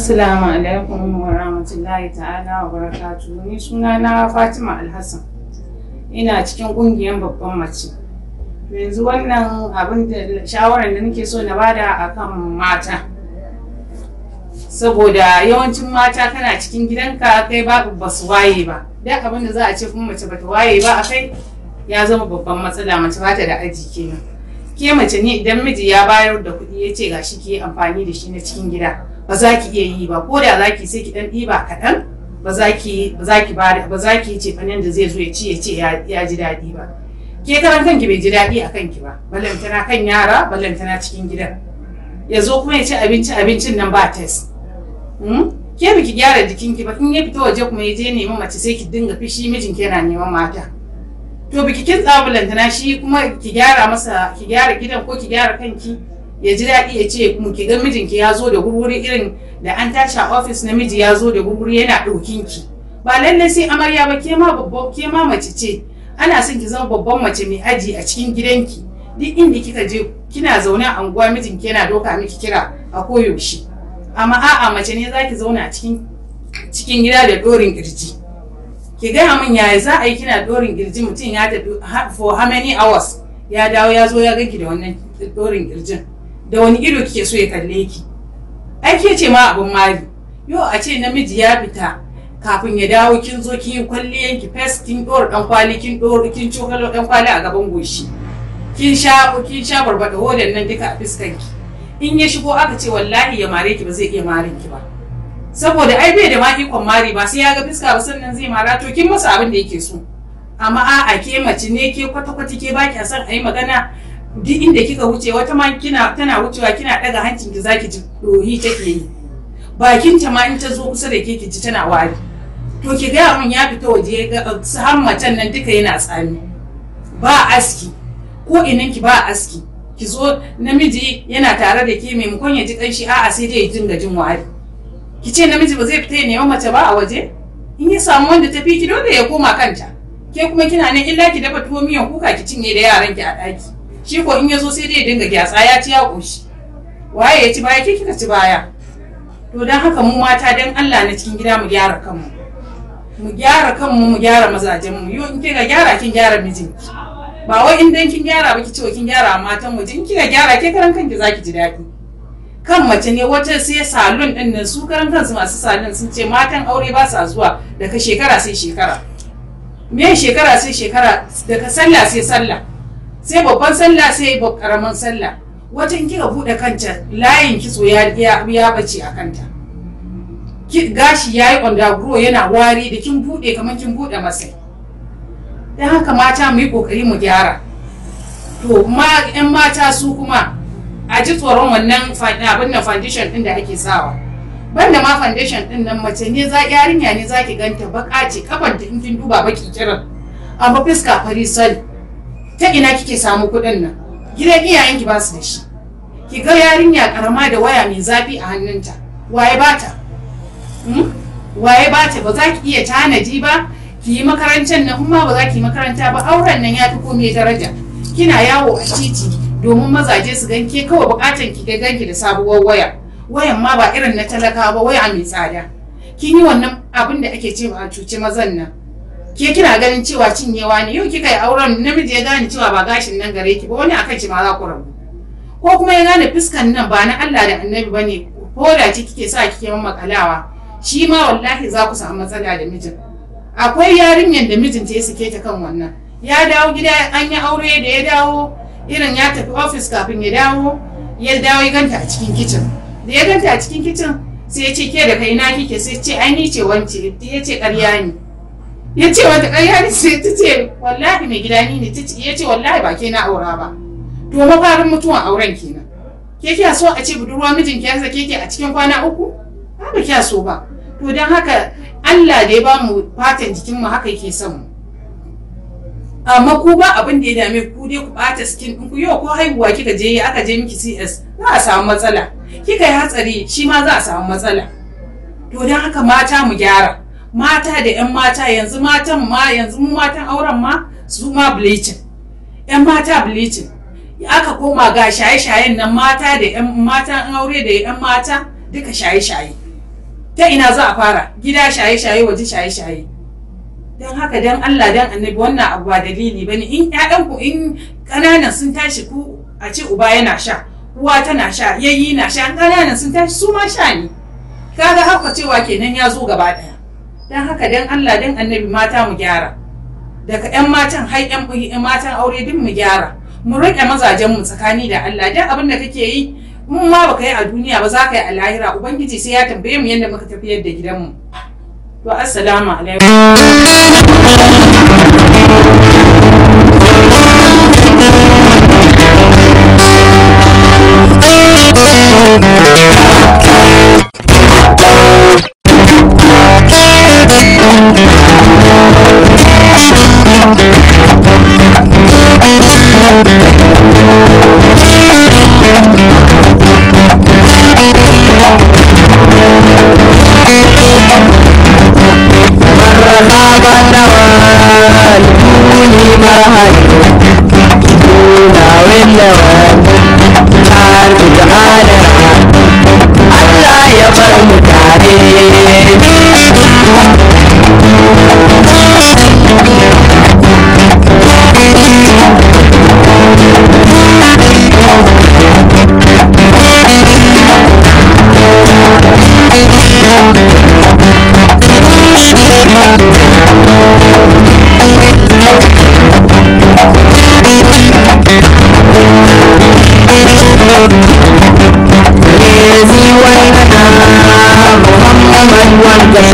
Assalamu alaikum wa rahmatullahi ta'ala wa barakatuhu. Ni suna na Fatima Alhassan. Ina cikin kungiyar babban mace. Yanzu wannan abin da shawarar da nake so na bada akan mata. Saboda yawancin mata kana cikin gidanka kai ba ba su waye ba. Duk abin da za a ce kuma mace bata waye ba a kai ya zama babban matsala mace bata da aji kenan. Ke mace ne idan miji ya bayar da kuɗi ya ce gashi ki amfani da shi na cikin gida. ba za ki iya yi ba ko da za ki sai ki dan ɗiba kaɗan ba za ki ba za ki ba ba za ki ce fanin da zai zo ya ci ya ce ya ji daɗi ba ke karan kanki bai ji daɗi a kanki ba ballantana kan yara ballantana cikin gidan ya zo kuma ya ci abinci abincin nan ba test ke biki gyara jikinki ba in ya fita waje kuma ya je neman mace sai ki dinga fishi mijinki yana neman mata to biki kin ballantana shi kuma ki gyara masa ki gyara gidan ko ki gyara kanki ya ji daɗi ya ce mu ki ga mijinki ya zo da gurguri irin da an tashi a ofis namiji ya zo da gurguri yana ɗaukin ki ba lallai sai amarya ba ke ma babba ke ma mace ce ana son ki zama babban mace mai aji a cikin gidanki duk inda kika je kina zaune a unguwa mijinki yana doka miki kira a koyaushe amma a'a mace ne zaki zauna a cikin cikin gida da dorin kirji ki gaya min yaya za a yi kina dorin kirji mutum ya tafi for how many hours ya dawo ya zo ya ganki da wannan dorin kirjin da wani ido kike so ya kalle ki ai ke ce ma abun mari yo a ce namiji ya fita kafin ya dawo kin zo kin yi kwalliyan ki fes kin dora dan kwali kin dora kin cokalo dan kwali a gaban goshi kin sha kin sha barbada hodan nan duka a fiskan ki in ya shigo aka ce wallahi ya mare ki ba zai iya marin ki ba saboda ai bai da ma ikon mari ba sai ya ga fiska ba sannan zai mara to kin masa abin da yake so amma a'a ke mace ne ke kwata-kwata ke baki a san a yi magana duk inda kika wuce wata ma kina tana wucewa kina daga hancin ki zaki ji dohi take yi bakin ta ma in ta zo kusa da ke ki ji tana wari to ki ga mun ya fita waje ga har macen nan duka yana tsami ba aski ko inan ki ba aski ki zo namiji yana tare da ke maimakon ya ji kanshi a'a sai dai ya dinga jin wari ki ce namiji ba zai fita ya nemi mace ba a waje in ya samu wanda tafi ki dole ya koma kanta ke kuma kina nan illa ki dafa tuwo miyan kuka ki cinye da yaran ki a ɗaki shi ko in ya zo sai dai ya dinga gyatsa ya ci ya ƙoshi waye ya ci baya ke kika ci baya to don haka mu mata don Allah na cikin gida mu gyara kanmu mu gyara kanmu mu gyara mazajen mu yau in kika gyara kin gyara mijinki ba wai in dan kin gyara ba ki ce kin gyara matan mu in kika gyara ke karan kanki zaki ji daɗi kan mace ne wata sai salon din nan su karan kansu masu salon sun ce matan aure ba sa zuwa daga shekara sai shekara me shekara sai shekara daga sallah sai sallah sai babban sallah sai karamin sallah wata in kika bude kanta layin kitso ya ya bace a kanta gashi ya yi ondaguro yana wari da kin bude kamar kin bude masai don haka mata mu yi kokari mu gyara to ma yan mata su kuma a ji tsoron wannan abin nan foundation din da ake sawa banda ma foundation din nan mace ne za yarinya ne za ki ganta baka ce kafanta in kin duba baki kiran amma fiska fari sal ta ina kike samu kuɗin nan gidan iyayenki ba su da shi ki ga yarinya karama da waya mai zafi a hannunta waye bata waye bata ba za ki iya tanadi ba ki yi makarantar nan kuma ba za ki yi makaranta ba auren nan ya fi komai daraja kina yawo a titi domin mazaje su ganke kawai bukatan ki ga ganki da sabuwar waya wayan ma ba irin na talaka ba waya mai tsada kin yi wannan abin da ake cewa a cuci mazan nan ke kina ganin cewa cinyewa ne yau kika yi auren namiji ya gane cewa ba gashin nan gare ki ba wani akan ki ma za ku rabu ko kuma ya gane fuskan nan ba na Allah da Annabi bane ko da ce kike sa kike makalawa shi ma wallahi za ku samu matsala da mijin akwai yarinyar da mijinta ya sake ta kan wannan ya dawo gida an yi aure da ya dawo irin ya tafi ofis kafin ya dawo ya dawo ya ganta a cikin kicin da ya ganta a cikin kicin sai ya ce ke da kai na kike sai ce ai ni ce wance ya ce ƙarya ne ya ce wata ƙarya ne sai ta ce wallahi mai gida ni ne ya ce wallahi ba ke na aura ba to mafarin mutuwan auren kenan ke kiya so a ce budurwa mijin ki ya sake ki a cikin kwana uku ba kiya so ba to don haka Allah da ya ba mu fatan jikin mu haka yake son mu amma ku ba abin da ya dame ku dai ku bata skin ɗinku yau ko haihuwa kika je aka je miki CS za a samu matsala kika yi hatsari shi ma za a samu matsala to don haka mata mu gyara mata da 'yan mata yanzu matan ma yanzu mu matan auren ma su ma bleaching 'yan mata bleaching aka koma ga shaye-shayen nan mata da 'yan matan aure da 'yan mata duka shaye-shaye ta ina za a fara gida shaye-shaye waje shaye-shaye don haka don Allah don annabi wannan abu ba dalili ba ne in ƴaƴanku in ƙananan sun tashi ku a ce uba yana sha uwa tana sha yayi na sha ƙananan sun tashi su ma sha ne kaga haka cewa kenan ya zo gaba ɗaya don haka don Allah don annabi mata mu gyara daga 'yan matan har 'yan matan aure duk mu gyara mu riƙe mazajen mu tsakani da Allah don abin da kake yi in ma baka yi a duniya ba za ka yi a lahira ubangiji sai ya tambaye mu yadda muka tafiyar da gidanmu to assalamu alaikum Muhammad wanda